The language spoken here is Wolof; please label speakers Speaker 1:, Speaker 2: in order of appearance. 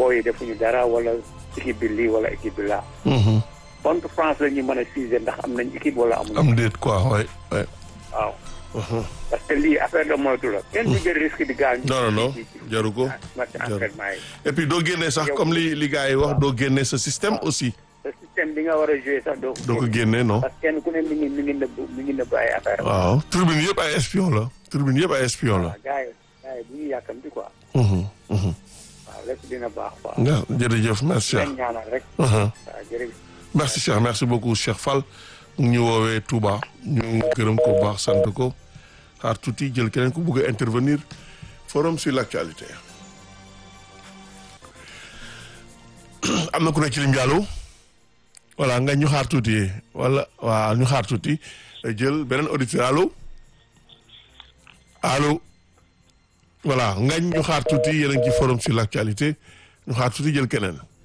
Speaker 1: booy yi defuñu dara wala équipe bi lii wala équipe bi laa.
Speaker 2: Mhm.
Speaker 1: contre France la ñu mën a juger ndax am nañ équipe wala amuñu.
Speaker 2: am déet quoi ouais ouais.
Speaker 1: waaw
Speaker 2: Mhm.
Speaker 1: parce que lii affaire de moytu la. kenn du jël risque di gaañ.
Speaker 2: non non non
Speaker 1: ci- ci- ci-
Speaker 2: jaru ko
Speaker 1: match
Speaker 2: jaru.
Speaker 1: entraînement yi.
Speaker 2: et puis doo génnee sax
Speaker 1: Yow-
Speaker 2: comme li li gars yi wax doo génnee sa système aussi
Speaker 1: te système bi nga war a jouer sax doo.
Speaker 2: doo ko génnee non.
Speaker 1: parce que kenn ku ne mi ngi mi ngi nëbb mi ngi nëbb ay affaire
Speaker 2: waaw tribune yëpp ay espion la tribune yëpp ay espion la.
Speaker 1: waaw gars yi gars yi bu ñu yàkkamti quoi.
Speaker 2: Mhm, mhm.
Speaker 1: waaw lépp dina baax quoi.
Speaker 2: nga jërëjëf merci Cheikh.
Speaker 1: leen ñaanal rek.
Speaker 2: Mhm.
Speaker 1: waaw jërëjëf.
Speaker 2: merci Cheikh merci beaucoup Cheikh Fall mu ngi ñu woowee Touba ñu gërëm ko bu baax sant ko xaar tuuti jël keneen ku bëgg a intervenir forum sur l'actualité am na ku nekk ci lim bi allo voilà nga ñu xaar tuuti wala waaw ñu xaar tuuti jël beneen auditeur allo allo voilà ngañ ñu xaar tuuti yéen a ngi ci forum sur l'actualité ñu xaar tuuti jël keneen